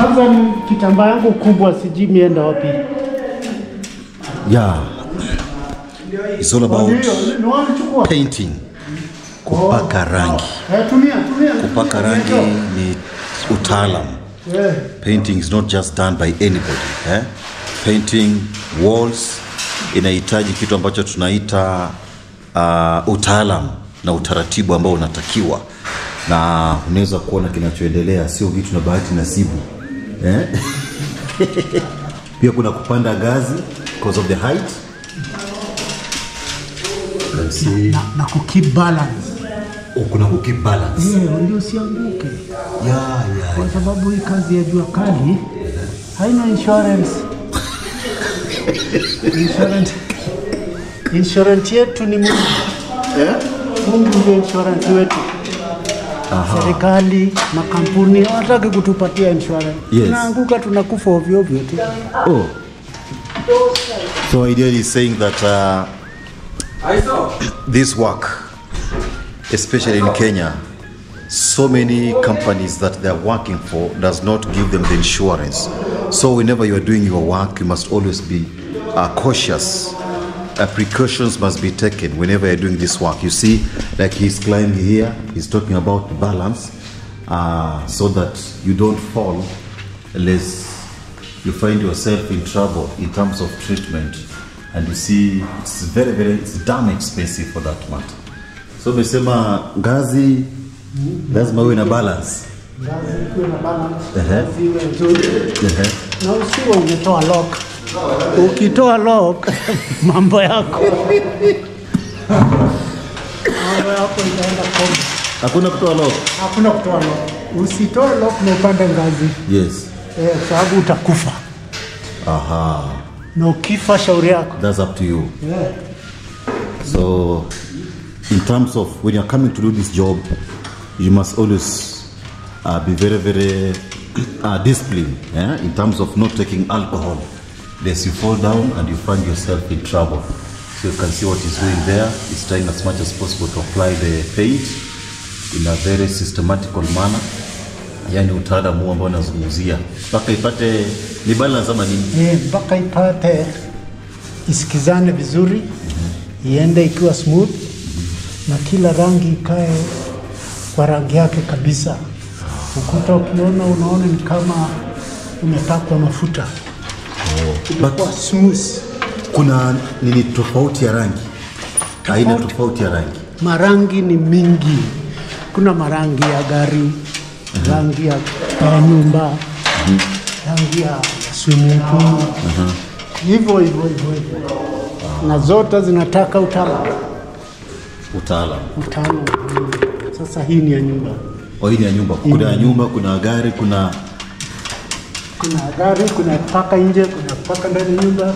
Kwanza ni kitambaa yangu kubwa, sijui mienda wapi. Yeah. It's all about Ndio, ni wapi chukua? painting. Kupaka rangi. Eh, tumia, tumia. Kupaka rangi ni utaalam. Eh, Painting is not just done by anybody. Eh? Painting walls inahitaji kitu ambacho tunaita uh, utaalam na utaratibu ambao unatakiwa, na unaweza kuona kinachoendelea sio vitu na bahati nasibu eh? Pia kuna kupanda ngazi because of the height. Let's see. na, na kukeep balance. Oh, kuna ku keep balance. Eh, ndio usianguke. Yeah, yeah. Kwa sababu hii kazi ya jua kali haina insurance. insurance. Insurance yetu ni Mungu. Mungu ndio insurance wetu. Serikali, makampuni hawataki kutupatia insurance. Yes. Tunaanguka tunakufa ovyo ovyo tu. Oh. So ideally is saying that uh, this work, especially in Kenya, so many companies that they're working for does not give them the insurance. So whenever you are doing your work, you must always be uh, cautious. Uh, precautions must be taken whenever you're doing this work. You see, like he's climbing here, he's talking about balance, uh, so that you don't fall, unless you find yourself in trouble in terms of treatment. And you see, it's very, very, it's damn expensive for that matter. So umesema ngazi lazima uwe na balance. Ngazi iwe na balance, Ehe. ngazi iwe nzuri. Ehe. na usiwe umetoa lock. Ukitoa lock mambo yako mambo yako itaenda kombo. Hakuna kutoa lock. Hakuna kutoa lock. Usitoe lock na upande ngazi Yes. eh, sababu utakufa, Aha. na ukifa shauri yako That's up to you. yeah. So, in terms of when you're coming to do this job, you must always uh, be very, very uh, disciplined yeah? in terms of not taking alcohol. Lest you fall down and you find yourself in trouble. So you can see what he's doing there. He's trying as much as possible to apply the paint in a very systematical manner. Yani utaalamu huu ambao nazungumzia mpaka ipate ni balance ama nini? Eh, mpaka ipate isikizane vizuri, iende ikiwa smooth na kila rangi ikae kwa rangi yake kabisa. Ukuta ukiona unaona ni kama umepakwa mafuta, inakuwa smooth. Kuna nini tofauti ya rangi, aina tofauti ya rangi. Marangi ni mingi, kuna marangi ya gari, rangi ya, ya nyumba, rangi ya swimming pool, hivyo hivyo hivyo hivyo, na zote zinataka utaalamu. Utaalamu. Utaalamu. Sasa hii ni ya nyumba, Kwa hii ni ya nyumba, kuna ya nyumba, kuna ya gari, kuna kuna ya gari, kuna ya paka nje, kuna ya paka ndani ya nyumba.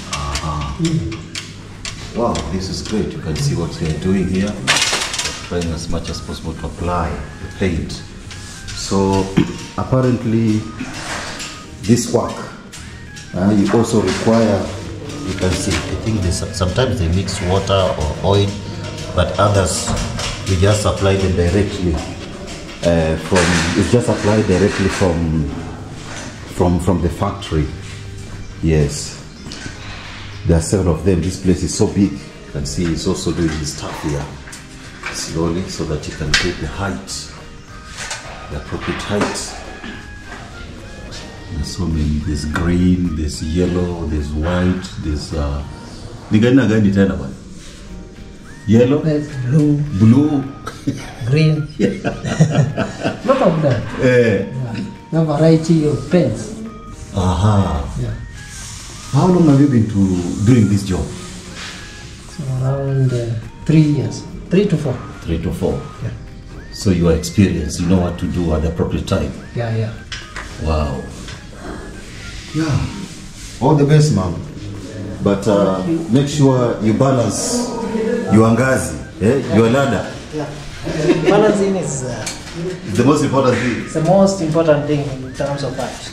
wow, this is great. You can see what they are doing here, trying as much as possible to apply the paint. So apparently, this work uh, you also require. You can see. I think they, sometimes they mix water or oil, but others we just apply them directly uh, from. It's just applied directly from from from the factory. Yes. There are several of them. This place is so big. You can see he's also doing his stuff here slowly so that you can get the height, the appropriate height. There's so many. There's green, there's yellow, there's white, there's uh, ni gani na gani tena bwana? Yellow, There's blue, blue. green. Lot of that. Eh. A variety of paints. Aha. Yeah. How long have you been to doing this job? So around uh, three years, three to four. Three to four. Yeah. So you are experienced. You know what to do at the appropriate time. Yeah, yeah. Wow. Yeah. All the best, mom. But uh, make sure you balance your ngazi, eh? your ladder. Balancing is uh, It's the most important thing. it's the most important thing in terms of art.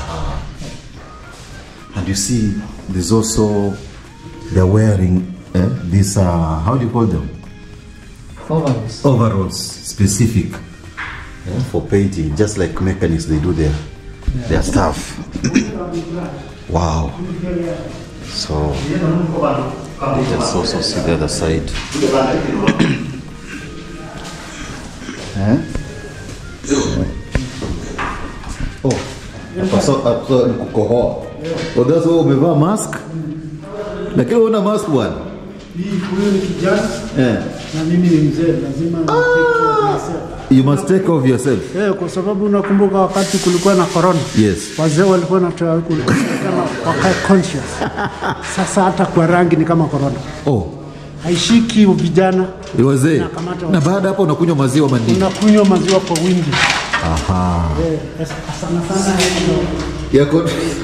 And you see, there's also they're wearing eh? these. Uh, how do you call them? Overalls. Overalls, specific eh, for painting, just like mechanics they do their their stuff. wow. So let's also see the other side. Eh? Oh, hapa so- hapa ni kukohoa. Oh, that's why umevaa mask? Lakini una mask bwana. Huyu ni kijana Eh. na mimi ni mzee, lazima ni take care of myself. You must take care of yourself. Eh, kwa sababu unakumbuka wakati kulikuwa na corona Yes. wazee walikuwa natoa kulikuwa wakae conscious. Sasa hata kwa rangi ni kama corona, Oh, haishiki vijana, wazee. Nakamata Na baada hapo unakunywa maziwa mandini. unakunywa maziwa kwa wingi Aha. eh, sana sana Yako.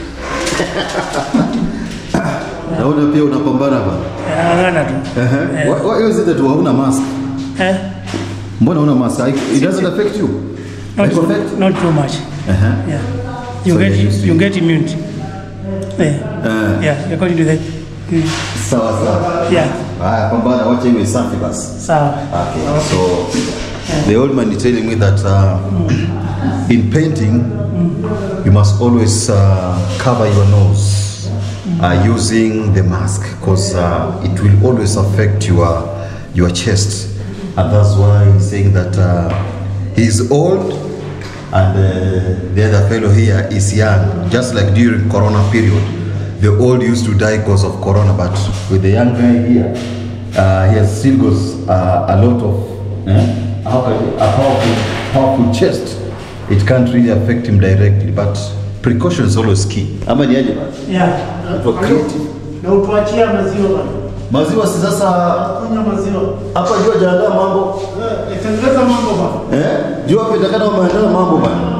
Naona pia unapambana bwana. Angana tu Ehe. Why, why is it that hauna mask? eh, Mbona una mask? It doesn't affect you. Not, It affect? not too much. Uh-huh. Yeah. You So get you're used to you it. get immunity. Yeah. Uh. yeah. According to the. Mm. Sawa sawa. Yeah. Haya, pambana, wacha iwe safi basi. Sawa. Okay, so the old man is telling me that uh, in painting, you must always uh, cover your nose uh, using the mask because uh, it will always affect your your chest, and that's why he's saying that uh, he's old and uh, the other fellow here is young. Just like during Corona period, the old used to die because of Corona, but with the young guy here, uh, he has still got uh, a lot of eh, how can I- a powerful, powerful chest. It can't really affect him directly, but precaution is always key. Ama ni aje basi? Yeah. Watu wa creative. na utuachia maziwa bana, Maziwa si sasa kunywa maziwa hapa jua jaandaa mambo eh, itengeneza mambo bana. eh? Jua hapa itakana umeandaa mambo bana.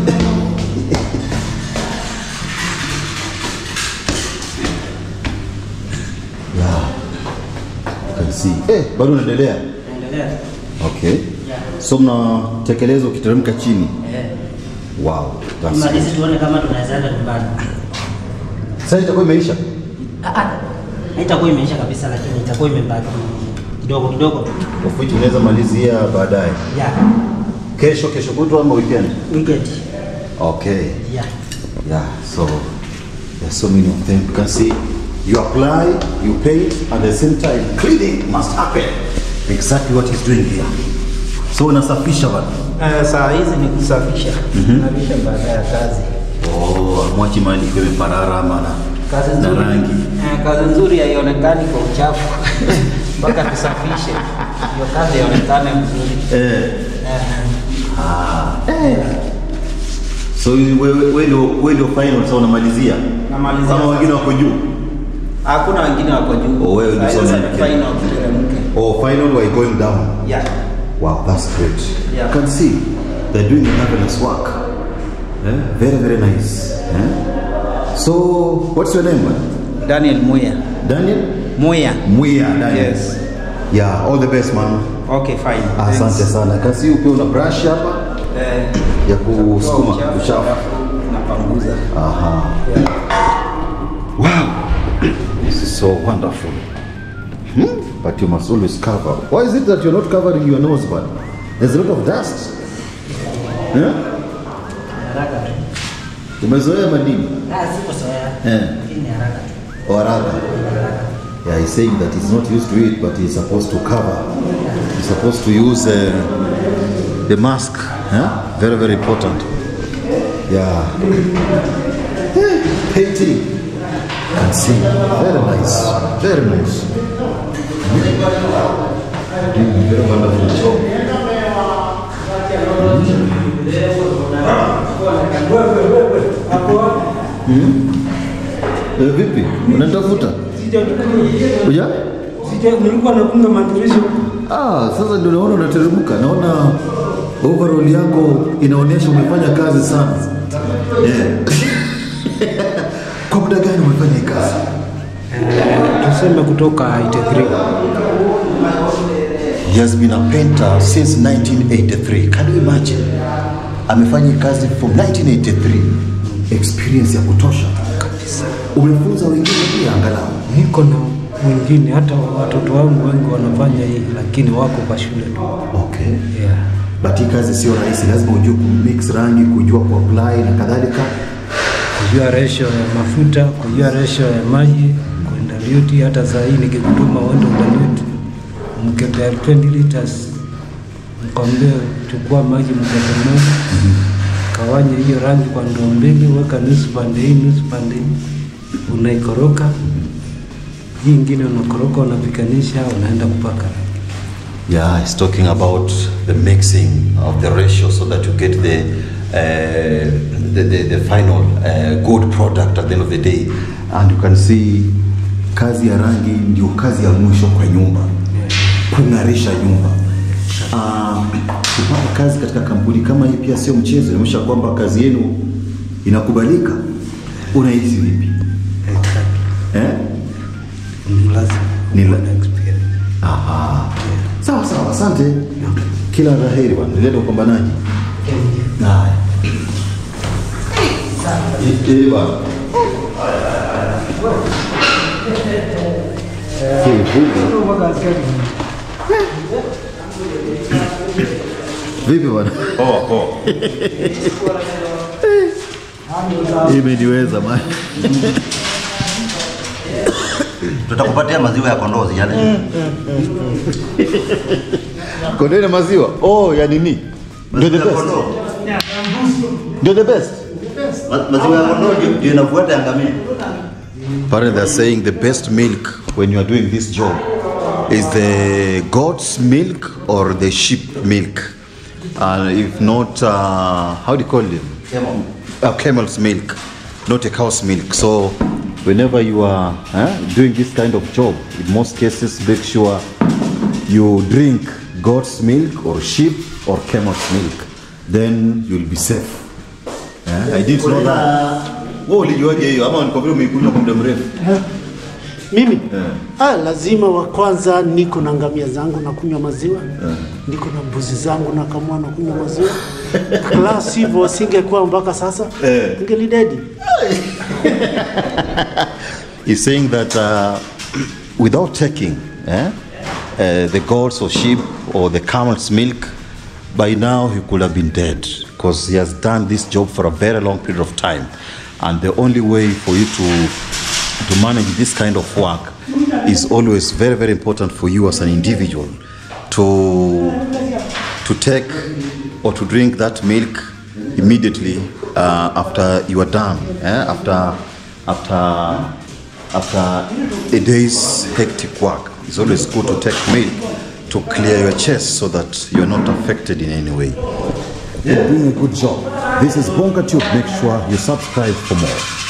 yeah. You can see. Eh, bado unaendelea? Endelea. Okay. So mnatekeleza ukiteremka chini. Eh. Wow, that's Tumalize good. tuone kama tunaweza enda nyumbani. Sasa itakuwa imeisha. Ah, ah. Haitakuwa imeisha kabisa lakini itakuwa imebaki kidogo kidogo tu. Of which unaweza malizia baadaye. Yeah. Kesho, kesho kutwa ama weekend? Weekend. Okay. Yeah. Yeah, so there's so many of them. You can see you apply, you paint, at the same time cleaning must happen. Exactly what he's doing here. So unasafisha bana. Uh, saa hizi ni kusafisha nabisha baada ya kazi Oh, mwachi mali kwa parara ama na, kazi na nzuri rangi. Eh, kazi nzuri haionekani kwa uchafu mpaka tusafishe hiyo kazi ionekane vizuri Eh. Eh, Ah. So wewe wewe ndio wewe ndio final sasa unamalizia. Namalizia Kama sasa. wengine wako juu. hakuna wengine wako juu Oh, wewe ndio Saa hizi sasa sasa unaelekea. final tuteremke. Oh, final we're going down. yeah Wow, that's great. Yeah. You can see they're doing a marvelous work. Yeah? Very, very nice. Yeah? So, what's your name, man? Daniel Muya Daniel? Muya Muya, Daniel. Yes. Yeah, all the best, man. okay fine Asante Thanks. sana. Can see ukiwa una brush hapa eh, ya kusukuma uchafu, uchafu. alafu napanguza Aha. Wow. This is so wonderful. Hmm? But you must always cover. Why is it that you're not covering your nose, man? There's a lot of dust. Yeah? Haraka tu. Umezoea madini? Ah, siko soya. Eh. Lakini ni haraka tu. Or rather, yeah, he's saying that he's not used to it, but he's supposed to cover. He's supposed to use uh, the mask. Huh? Very, very important. Yeah. Eh, Painting. Can see. Very nice. Very nice. Mm, very wonderful job. Eh, vipi? Unatafuta? Uja? Nilikuwa nakunga madirisha Ah, sasa ndio naona unateremka. Naona overall yako inaonyesha umefanya kazi sana. Yeah. Kwa muda gani umefanya hii kazi? tuseme kutoka 83 He has been a painter since 1983. Can you imagine? Amefanya hii kazi from 1983. Experience ya kutosha. Umefunza wengine pia angalau. niko na mwingine hata watoto wangu wengi wanafanya hii lakini wako kwa shule tu Okay. yeah. but hii kazi sio rahisi, lazima ujue kumix rangi, kujua kuapply na kadhalika. kujua ratio ya mafuta, kujua ratio ya maji, kuendalute. Hata saa hii nikikutuma uende udalute mkebe ya 20 liters, mkwambie chukua maji mkebe moja, kawanya hiyo rangi kwa ndoo mbili, weka nusu pande hii, nusu pande hii, unaikoroka hii ingine unakoroka, unapikanisha, unaenda kupaka rangi. Yeah, he's talking about the mixing of the ratio so that you get the uh, the, the, the final uh, good product at the end of the day. And you can see kazi ya rangi ndio kazi ya mwisho kwa nyumba, kung'arisha nyumba. Uh, kupata kazi katika kampuni kama hii pia sio mchezo, inaonyesha kwamba kazi yenu inakubalika. Unahisi vipi Exactly. eh? Ni lazima Ni la- uwe na experience. Aha. Sawa sawa, asante. Kila la heri bwana, endelea na upambanaji. Haya. Eh, eh, bwana. Eh, vipi? Vipi bwana? Poa poa. Imeniweza bwana. tutakupatia maziwa ya kondoo yale Kondoo na maziwa. Oh, ya nini? Ndio the Maziwa ya best. kondoo. Ndio the best. Ma- maziwa ya kondoo ndio- ndio inafuata ya ngamia Apparently, they're saying the best milk when you are doing this job is the goat's milk or the sheep milk. And if not, uh, how do you call it? Camel. A camel's milk, not a cow's milk. So, whenever you are eh, doing this kind of job, in most cases, make sure you drink goat's milk or sheep or camel's milk. Then you'll be safe. Eh, I didn't know that. Wewe ulijuaje hiyo ama ni kwa vile umeikunywa kwa muda mrefu? Mimi ah, lazima wa kwanza niko na ngamia zangu na kunywa maziwa niko na mbuzi zangu na kamua na kunywa maziwa la sivyo singekuwa mpaka sasa Eh. ningelidedi He's saying that uh, without taking eh, uh, the goats or sheep or the camel's milk, by now he could have been dead because he has done this job for a very long period of time. And the only way for you to, to manage this kind of work is always very, very important for you as an individual to, to take or to drink that milk immediately uh, after you are done, eh? after, after after a day's hectic work, it's always good to take milk to clear your chest so that you're not affected in any way. You're doing a good job. This is Bonga Tube. Make sure you subscribe for more.